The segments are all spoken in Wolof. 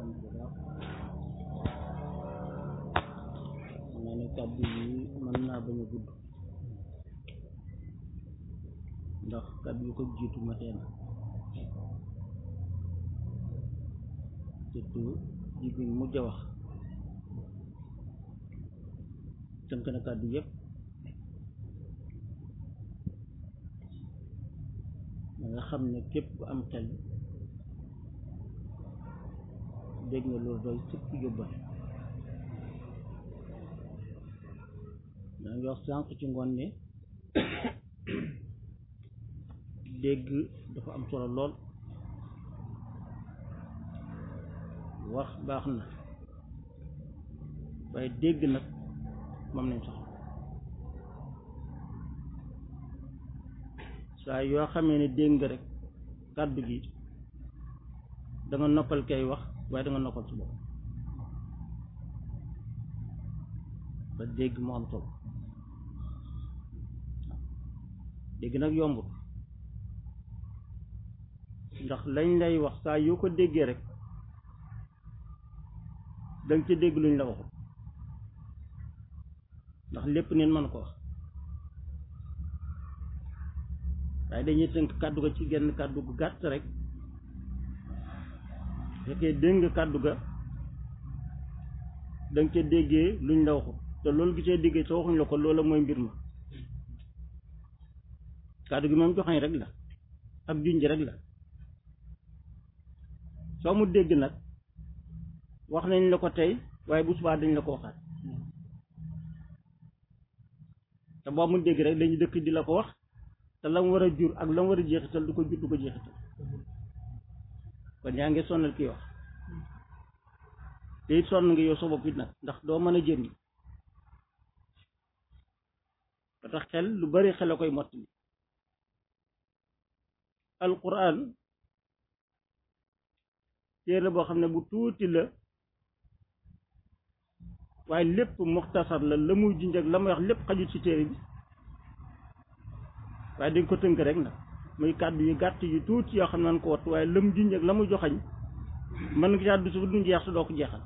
sant bu baax ma ne kàddu yi mën naa bañ a gudd ndax kàddu yu ko jiitu ma teen surtout jibi mujj a wax tënk na kàddu yëpp da nga xam ne képp ku am xel dégg nga loolu doy sëpp yóbbal daa ngi wax sànq ci ngoon ne dégg dafa am solo lool wax baax na waaye dégg nag moom nañ soxla saa yoo xamee ne dégg nga rek kàddu gi da nga noppal kay wax waaye da nga noppal su bopp ba dégg mu am solo dégg nag yombut ndax lañ lay wax saa yoo ko déggee rek danga ci dégg luñ la waxut ndax lépp neen mën ko wax waaye dañuy tënk kàddu ga ci genn kàddu gu gàtt rek fekkee dégg nga kàddu ga danga ca déggee luñ la waxut te loolu gi cee déggee te waxuñ la ko loola mooy mbir ma kàddu gi moom joxañ rek la ak junj rek la soo mu dégg nag wax nañ la ko tey waaye bu subaa dañ la ko waxaat te boo mu dégg rek dañu dëkk di la ko wax te la mu war a jur ak la mu war a jeexital du ko jur du ko jeexital kon yaa ngi sonnal kii wax te it sonn nga yow sa bopp it nag ndax doo mën a jëriñ ba tax xel lu bari xel a koy mottali alquran téere boo xam ne bu tuuti la waaye lépp muxtasar la la muy junj ak la muy wax lépp xajut ci téere bi waaye dañ ko tënk rek nag muy kàddu yu gàtt yu tuuti yoo xam ne ko wattu waaye la mu junj ak la mu joxañ mën nga caa du su du jeex su doo ko jeexal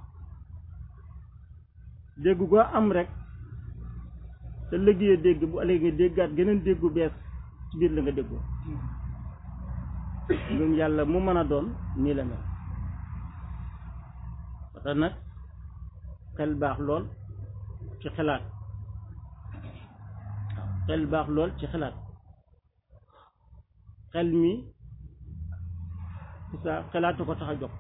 dégg goo am rek te liggéeyee dégg bu ëllëgee nga déggaat geneen déggu bees ci biir la nga déggoo ngëm yàlla mu mën a doon nii la mel parce que nag xel baax lool ci xalaat waaw xel baax lool ci xalaat xel mi sa xalaatu ko tax a jóg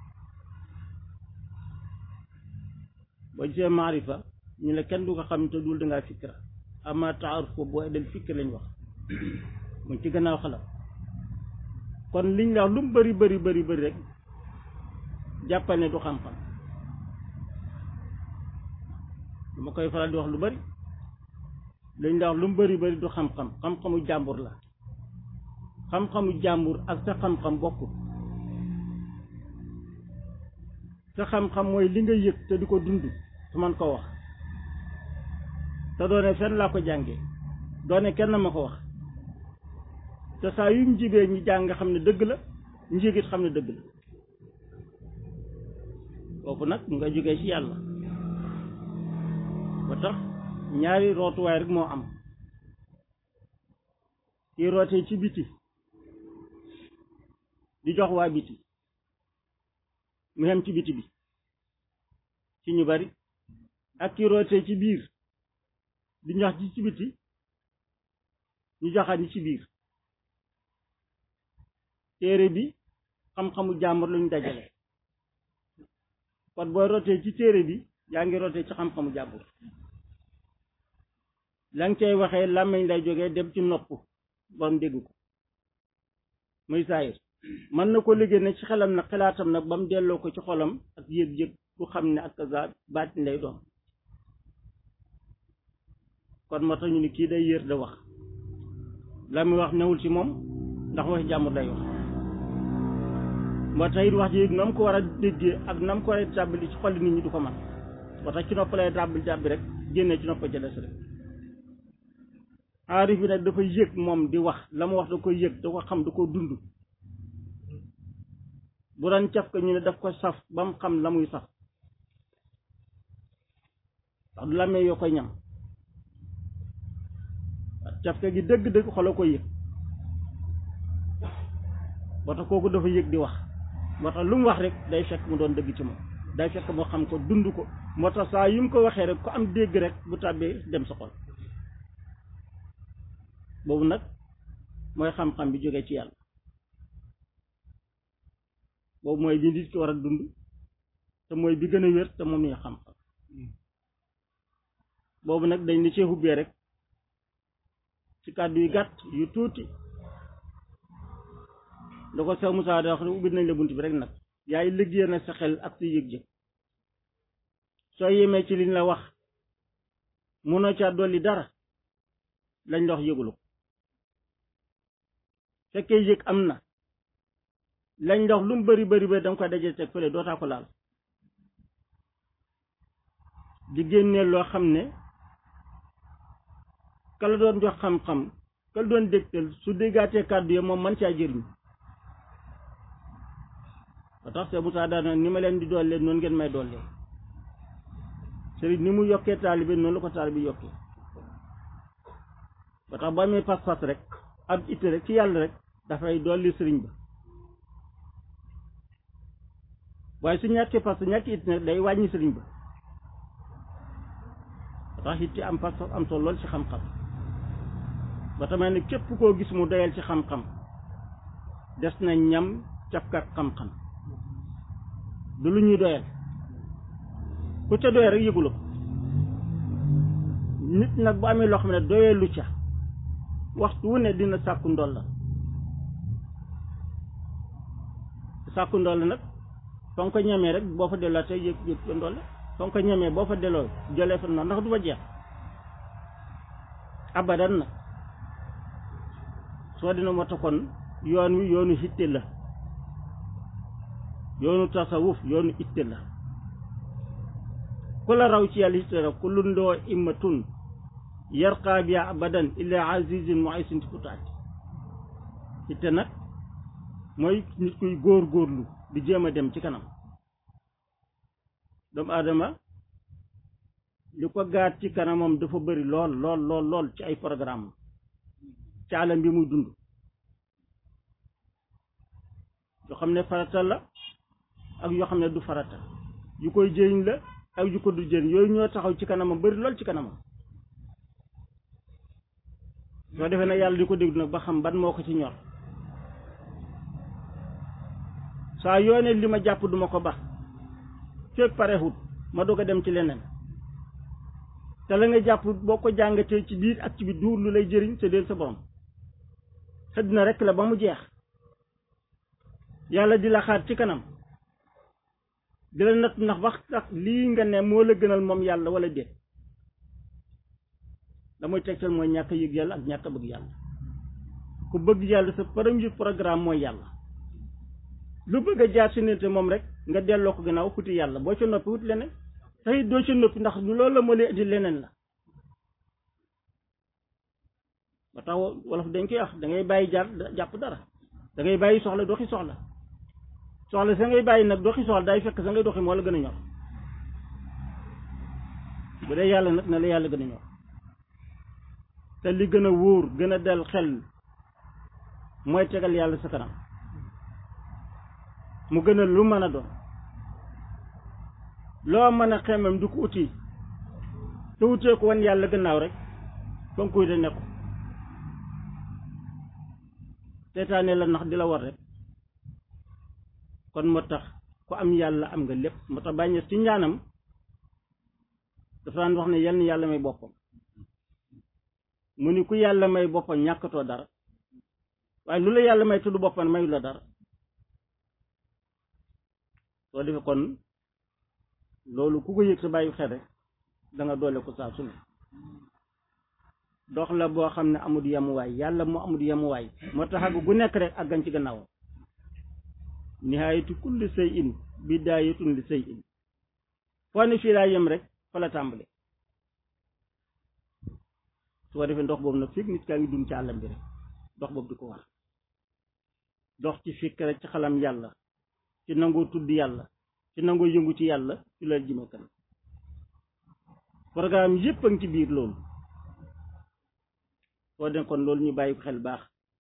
boo gisee maarifa ñu ne kenn du ko xam te dul dangaa fikra ama taaruf ko boo del fikr lañ wax mu ci gannaaw xalaat kon liñ la wax lu mu bari bari bari bari rek jàppal ne du xam-xam dama koy faral di wax lu bari liñ la wax lu mu bari bari du xam-xam xam-xamu jàmbur la xam-xamu jàmbur ak sa xam-xam bokkul sa xam-xam mooy li nga yëg te di ko dund te man ko wax te doone fenn laa ko jàngee doone kenn ma ko wax te saa yu mu jibee ñi jàng nga xam ne dëgg la njégit xam ne dëgg la kooku nag mu nga jógee ci yàlla ba tax ñaari rootuwaay rek moo am kii rootee ci biti di jox waa biti mu xem ci biti bi ci ñu bari ak kii rootee ci biir di jox ci ci biti ñu joxaat ñi ci biir téere bi xam-xamu jàmbur luñ dajale kon booy rotee ci téere bi yaa ngi rotee ci xam-xamu jàmbur la nga cay waxee làmmiñ lay jógee dem ci nopp borom dégg ko muy saayir mën na ko liggéey ne ci xelam nag xalaatam nag ba mu delloo ko ci xolam ak yëg-yëg bu xam ne ak kaza baatin lay doon kon moo tax ñu ni kii day yër da wax la muy wax newul ci moom ndax waxi jàmbur lay wax moo tax it wax ji nam ko war a déggee ak nam ko war a tàbbali ci xolli nit ñi du ko man moo tax ci nopp lay dàbbali dàbbi rek génnee ci nopp jëles rek aarif bi nag dafa yëg moom di wax la mu wax da koy yëg da ko xam da ko dund bu daan caf ka ñu ne daf ko saf ba mu xam la muy saf ndax du làmmee yoo koy ñam caf ka gi dëgg-dëgg xolo ko yëg boo tax kooku dafa yëg di wax moo tax lu mu wax rek day fekk mu doon dëgg ci moom day fekk moo xam ko dund ko moo tax saa yu mu ko waxee rek ku am dégg rek bu tàbbee dem sa xol boobu nag mooy xam-xam bi jógee ci yàlla boobu mooy li nit ki war a dund te mooy bi gën a wér te moom ñu xam-xam boobu nag dañ ni cee ubbee rek ci kàddu yu gàtt yu tuuti da ko Seex Musaa da wax ne ubbi nañ la bunt bi rek nag yaay liggéey na sa xel ak sa yëg-yëg soo yemee ci liñ la wax mënoo caa dolli dara lañ la wax yëgulu ko fekkee yëg am na lañ la wax lu mu bari bari bari danga koy dajee teg fële dootaa ko laal di génnee loo xam ne ka la doon jox xam-xam ka la doon dégtal su déggaatee kàddu yi moom man caa jëriñ ba tax Seex Musaa daana ni ma leen di doollee noonu ngeen may doollee sëriñ ni mu yokkee taalibe noonu la ko taalibe yokkee ba tax ba amee pas-pas rek ab itte rek ci yàlla rek dafay dolli sëriñ ba waaye su ñàkkee pas ñàkki it nag day wàññi sëriñ ba ba tax it am pas am solo lool ci xam-xam ba tamit ne képp koo gis mu doyal ci xam-xam des na ñam cafkat xam-xam du lu ñuy doyal ku ca doyal rek yëgula ko nit nag bu amee loo xam ne doyalu ca waxtu wu ne dina sàkku ndol la sàkku ndol la nag fa nga ko ñemee rek boo fa delloo tey yëg yëg fa ndol la fa nga ko ñemee boo fa delloo jëlee fa noonu ndax du fa jeex abadan nag soo dina moo taxoon yoon wi yoonu hitte la yoonu tasawuf yoonu itte la ku la raw ci yàlla hitte la ku lundoo immatun yarqaa biya abadan illa azizin muaysin ti futaati itte nag mooy nit kuy góor góorlu di jéem a dem ci kanam doomu aadama li ko gaat ci kanamam dafa bëri lool lool lool lool ci ay programme ci alam bi muy dund yoo xam ne farata la ak yoo xam ne du farata yu koy jëriñ la ak yu ko du jëriñ yooyu ñoo taxaw ci kanamam bëri lool ci kanamam soo defee nag yàlla di ko déglu nag ba xam ban moo ko ci ñor saa yoone li ma jàpp duma ko ba fekk parexut ma doog a dem ci leneen te la nga jàpp boo ko jàngatee ci biir ak ci biir duur lu lay jëriñ te del sa borom xëdd na rek la ba mu jeex yàlla di la xaar ci kanam di la natt ndax wax tax lii nga ne moo la gënal moom yàlla wala déet da muy tegtal mooy ñàkk a yëg yàlla ak ñàkk a bëgg yàlla ku bëgg yàlla sa premier programme mooy yàlla lu bëgg a jaar si nite moom rek nga delloo ko gannaaw wuti yàlla boo ca noppi wut leneen tey doo ca noppi ndax loolu la moo lay indi leneen la ba tax wolof dañ koy wax da ngay bàyyi jaar jàpp dara da ngay bàyyi soxla doxi soxla soxla sa ngay bàyyi nag doxi soxla day fekk sa ngay doxi moo la gën a ñor bu dee yàlla nag na la yàlla gën a ñor te li gën a wóor gën a dal xel mooy tegal yàlla sa kanam mu gën a lu mën a doon loo mën a xemam du ko uti te utee ko wan yàlla gannaaw rek fa nga koy de nekku seetaane la ndax di la war rek kon moo tax ku am yàlla am nga lépp moo tax bàññees ci ñaanam dafa daan wax ne yal na yàlla may boppam mu ni ku yàlla may boppam ñàkkatoo dara waaye lu la yàlla may tudd boppam mayu la dara soo defee kon loolu ku ko yëg sa bàyyi xel rek da nga doole ko saa su ne dox la boo xam ne amul yemuwaay yàlla moo amul yemuwaay moo tax àgg gu nekk rek àggan ci gannaawam nihaayatu kulli shay'in bidaayatun li shay'in foo ne fii laa yem rek fa la tàmbale su ko defee ndox boobu nag fii nit kaa ngi dund ci àllam bi rek dox boobu di ko war dox ci fikk rek ci xalam yàlla ci nangoo tudd yàlla ci nangoo yëngu ci yàlla ci la jëme kanam programme yépp a ngi ci biir loolu soo den kon loolu ñu bàyyi ko xel baax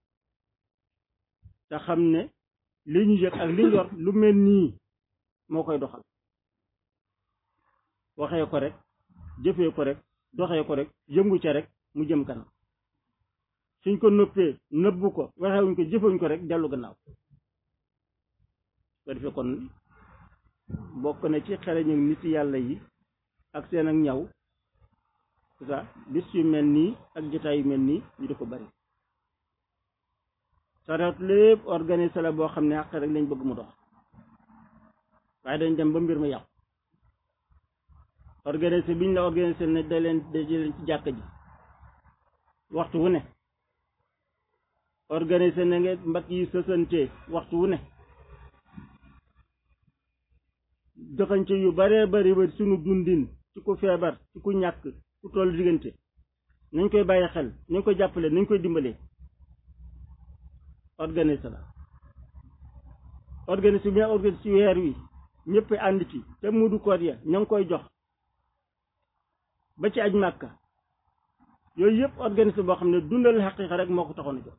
te xam ne li ñu yëg ak li ñu yor lu mel nii moo koy doxal waxee ko rek jëfee ko rek doxee ko rek yëngu ca rek mu jëm kanam suñ ko nëppee nëbbu ko waxewuñ ko jëfewuñ ko rek dellu gannaaw ko defee kon bokk na ci xereñu nit yàlla yi ak seen ak ñaw c'est ça bis yu mel nii ak jotaay yu mel nii ñu di ko bari sareet lépp organisé la boo xam ne àq rek lañ bëgg mu dox waaye dañ dem ba mbir ma yàqu organisé biñ la organisé ne da leen da leen ci jàkk ji waxtu wu ne organisé na nga mbakk yi sësante waxtu wu ne joxañce yu baree bari ba sunu dundin ci ku feebar ci ku ñàkk ku toll diggante nañ koy bàyyi xel nañ koy jàppale nañ koy dimbalee organisé la organisé bi organisé ci weer wi ñëpp ànd ci te mudu koor ya ña ngi koy jox ba ci aj màkka yooyu yëpp organisé boo xam ne dundal xaqiiqa rek moo ko taxoon a jox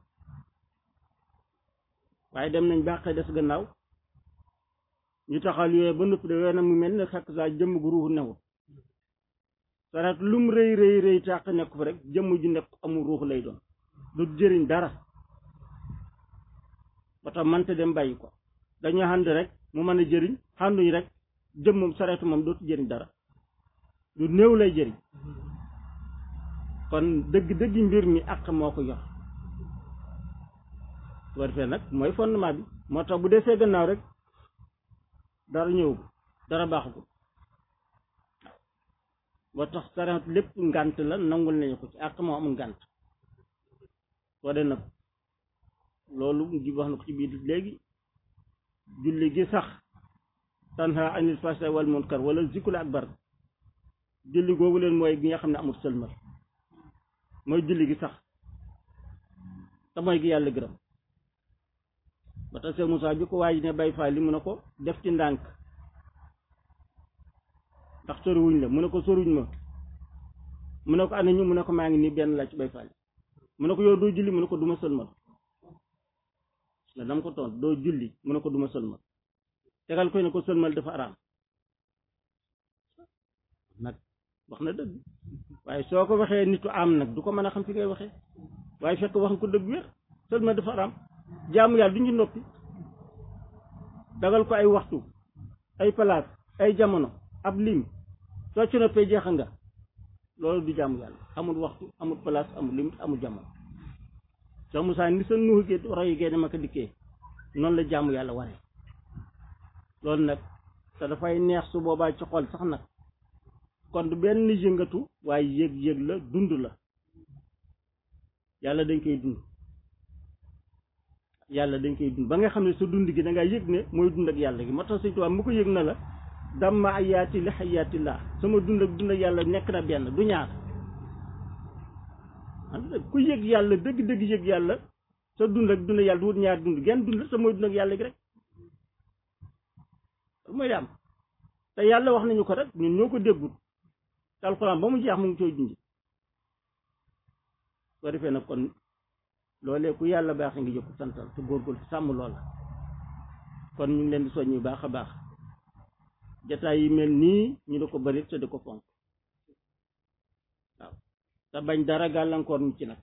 waaye dem nañ baaxee des gannaaw ñu taxal yooyu ba noppi de weena mu mel ne xakk saa jëmm gu ruuxu newul sarat lum rëy rëy rëy tàq nekk fa rek jëmm ju nekk amul ruux lay doon du jëriñ dara ba tax mante dem bàyyi ko dañu ànd rek mu mën a jëriñ xànduñ rek jëm moom sareetu moom dootu jëriñ dara lu néew lay jëriñ kon dëgg dëgg mbir mi àq moo ko yor su ko defee nag mooy fondement bi moo tax bu desee gannaaw rek dara ñëw dara baaxu ko moo tax sareet lépp ngànt la nangul nañu ko ci àq moo amul ngànt soo de nag loolu ji wax na ko ci biir léegi julli gi sax tanha anil fahsai wal munkar wala zikul akbar julli googu leen mooy gi nga xam ne amul sëlmal mooy julli gi sax te mooy gi yàlla gërëm ba tax Seex Musaa bi ko waaj ne bay faa li mu ne ko def ci ndànk ndax soriwuñ la mu ne ko soriwuñ ma mu ne ko ana ñu mu ne ko maa ngi nii benn la ci bay faali mu ne ko yow doo julli mu ne ko duma sëlmal la dama ko toon doo julli mu ne ko duma sëlmal tegal koy ne ko sëlmal dafa araam nag wax na dëgg waaye soo ko waxee nitu am nag du ko mën a xam fi ngay waxee waaye fekk wax nga ko dëgg wér sëlmal dafa araam jaamu yàlla du ñu noppi dagal ko ay waxtu ay palaas ay jamono ab lim soo ci noppee jeexa nga loolu du jaamu yàlla amul waxtu amul place amul limite amul jamono soo Musaa ni sa nuux gi roy gee dama ko dikkee noonu la jaamu yàlla waree loolu nag te dafay neex su boobaa ci xol sax nag kon du benn yëngatu waaye yëg-yëg la dund la yàlla dañ koy dund yàlla dañ koy dund ba nga xam ne sa dund gi da ngaa yëg ne mooy dund ak yàlla gi moo tax Sëñ Tuubaa mu ko yëg na la damma ayaati li xayaatillah sama dund ak dund ak yàlla nekk na benn du ñaar ku yëg yàlla dëgg-dëgg yëg yàlla sa dund ak dund yàlla du wut ñaar dund genn dund sa mooy dund ak yàlla gi rek mooy am te yàlla wax nañu ko rek ñun ñoo ko déggul te alxuraan ba mu jeex mu ngi cooy junj soo defee nag kon loolee ku yàlla baax ngi jëkk santal te góorgóorlu sàmm loola kon ñu ngi leen di soññu baax a baax jataay yi mel nii ñu di ko bari te di ko fonk waaw te bañ dara gàllankoor ñu ci nag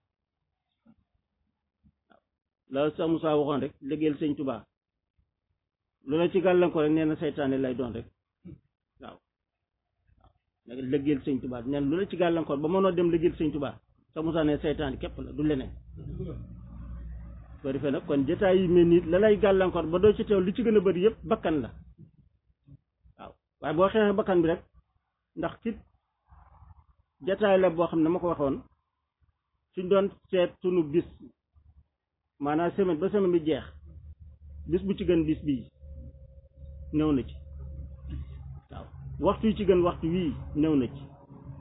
waaw la sa Musaa waxoon rek liggéeyal sëñ Tuubaa lu la ci gàllankoor rek nee na seytaane lay doon rek waaw waaw nag liggéeyal sëñ Tuubaa nee na lu la ci gàllankoor ba mënoo dem liggéeyal sëñ Tuubaa sa Musaa ne seytaane képp la du leneen soo defee nag kon jataay yi mel nii la lay gàllankoor ba doo ci teew li ci gën a bëri yëpp bakkan la waaw waaye boo xeexee bakkan bi rek ndax kit jataay la boo xam ne ma ko waxoon suñ doon seet sunu bis maanaam semaine ba semaine bi jeex bis bu ci gën bis bii ñëw na ci waaw waxtu yi ci gën waxtu wii ñëw na ci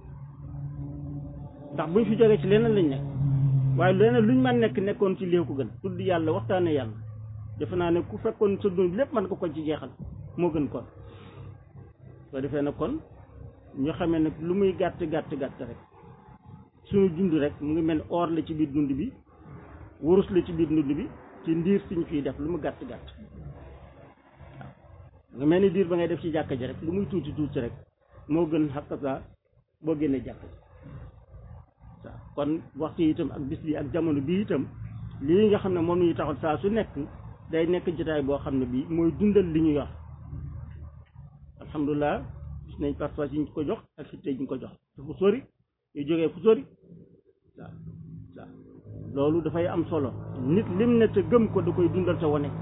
ndax buñ fi jógee ci leneen lañ nekk waaye leneen luñ mën nekk nekkoon ci lii ko gën tudd yàlla waxtaane yàlla defe naa ne ku fekkoon sa dund lépp mën nga ko ci jeexal moo gën kon soo defee na kon ñu xamee nag lu muy gàtt gàtt gàtt rek suñu dund rek mu ngi mel ni or la ci biir dund bi wurus la ci biir dund bi ci ndiir siñ fiy def lu mu gàtt gàtt waaw nga mel ni diir ba ngay def ci jàkka ji rek lu muy tuuti tuuti rek moo gën xakasa boo génnee jàkka ji waaw kon waxtu yi itam ak bis bi ak jamono bi itam lii nga xam ne moom ñu taxal saa su nekk day nekk jotaay boo xam ne bii mooy dundal li ñu yor alhamdulilah gis nañ parfois yi ñu ko jox ak xitte yi ñu ko jox te fu sori yu jógee fu sori waaw waaw loolu dafay am solo nit lim ne te gëm ko da koy dundal te wane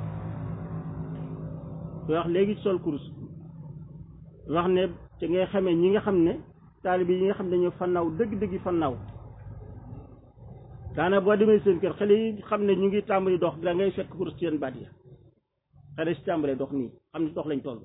koy wax léegi sol kurus wax ne te ngay xamee ñi nga xam ne taalibe yi nga xam ne dañoo fannaaw dëgg-dëgg fannaaw daana boo demee seen kër xale yi xam ne ñu ngi tàmbali dox da ngay fekk kurus ci seen baat ya xale si tàmbalee dox nii xam ne dox lañ toll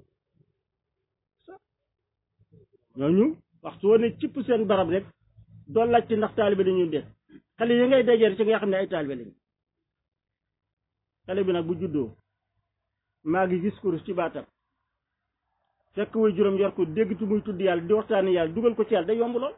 ñooñu waxtu woon ne cipp seen barab rek doo laajte ndax taalibe dañuy def xale yi ngay dajeel ci nga xam ne ay taalibe lañ xale bi nag bu juddoo maa ngi gis kurus ci baatam fekk way juróom yor ko déggtu muy tudd yàlla di waxtaane yàlla dugal ko ci yàlla day yomb lool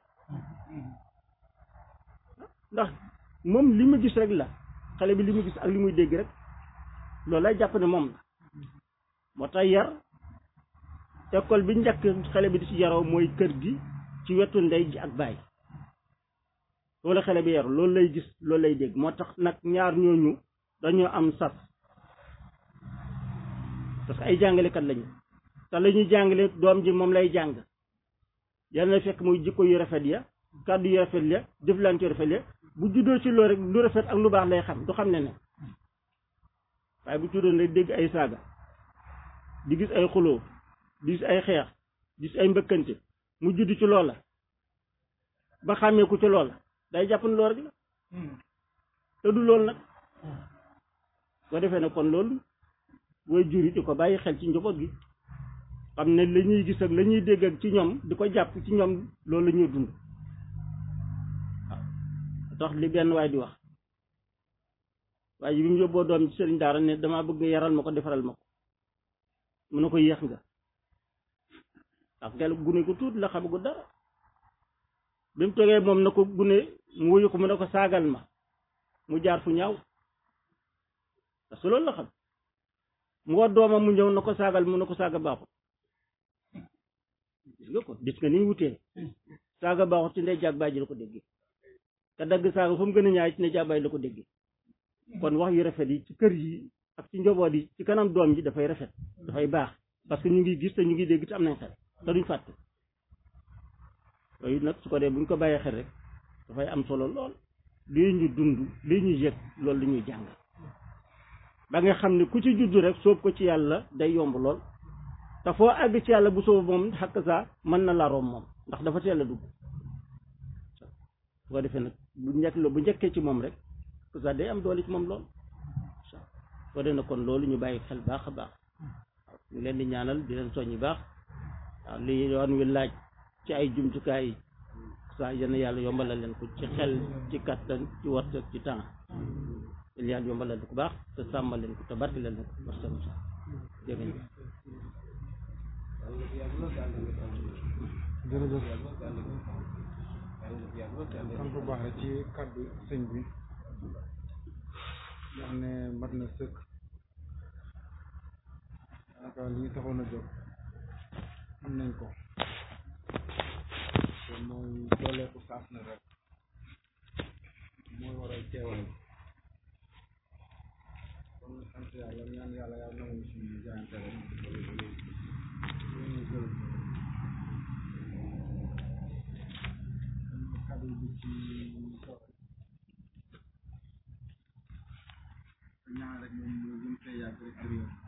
ndax moom li mu gis rek la xale bi li mu gis ak li muy dégg rek loolu lay jàpp ne moom la moo tax yar école bi njëkk xale bi di ci yaroo mooy kër gi ci wetu ndey ji ak baay wala xale bi yaru loolu lay gis loolu lay dégg moo tax nag ñaar ñooñu dañoo am sas parce que ay jàngalekat lañu te la ñuy jàngale doom ji moom lay jàng yal na fekk muy jikko yu rafet ya kàddu yu rafet ya jëflante yu rafet ya bu juddoo ci loolu rek lu rafet ak lu baax lay xam du xam ne ne waaye bu juddoon rek dégg ay saaga di gis ay xuloo di gis ay xeex di gis ay mbëkkante mu judd ci loola ba xàmmee ko ci loola day jàpp ne loolu rek la te du loolu nag soo defee ne kon loolu way jur yi di ko bàyyi xel ci njaboot gi xam ne la ñuy gis ak la ñuy dégg ak ci ñoom di ko jàpp ci ñoom loolu la ñuy dund waaw tax li benn waay di wax waaye bi mu yóbboo doom ci sëriñ daara ne damaa bëgg nga yaral ma ko defaral ma ko mu ne ko yéex nga ndax gel gune ko tuut la xamagu dara bi mu toogee moom na ko gune mu wuyu ko mu ne ko saagal ma mu jaar fu ñaaw parce que loolu la xam mu war doomam mu ñëw na ko saagal mu ne ko saaga baaxut gis nga ko gis nga ni ñu wutee saaga baaxut ci ndey jaag baay ji la ko déggee te dagg saaga fa mu gën a ñaay ci ndey jaag baay la ko déggee kon wax yu rafet yi ci kër yi ak ci njaboot yi ci kanam doom ji dafay rafet dafay baax parce que ñu ngi gis te ñu ngi dégg te am nañ xel te duñ fàtte yooyu nag su ko dee buñ ko bàyyee xel rek dafay am solo lool lii ñu dund lii ñu yëg loolu la ñuy jàng ba nga xam ne ku ci juddu rek soob ko ci yàlla day yomb lool te foo àgg ci yàlla bu soob moom xakk saa mën na la room moom ndax dafa teel a dugg su ko defee nag bu njëkk bu njëkkee ci moom rek xakk saa day am doole ci moom lool su ko defee nag kon loolu ñu bàyyi xel baax a baax waaw ñu leen di ñaanal di leen soññi baax waaw li yoon wi laaj ci ay jumtukaay yi saa yenn yàlla yombalal leen ko ci xel ci kattan ci wërsëg ci temps yéen yàlla yombalal ko baax te sàmmal leen ko te barke leen ko wërsëg sa jërëjëf jërëjëf sant bu baax rek ci kàddu sëñ bi wax ne mat na sëkk daanaka li ñu taxoon a jóg am nañ ko te mooy dooleeku saas na rek mooy waral teewal kon sant yàlla ñaan yàlla yàlla nangu suñu jaayante rek ñu gërëm kàddu bi ci ñaan rek moom ñu ngi koy yàgg rek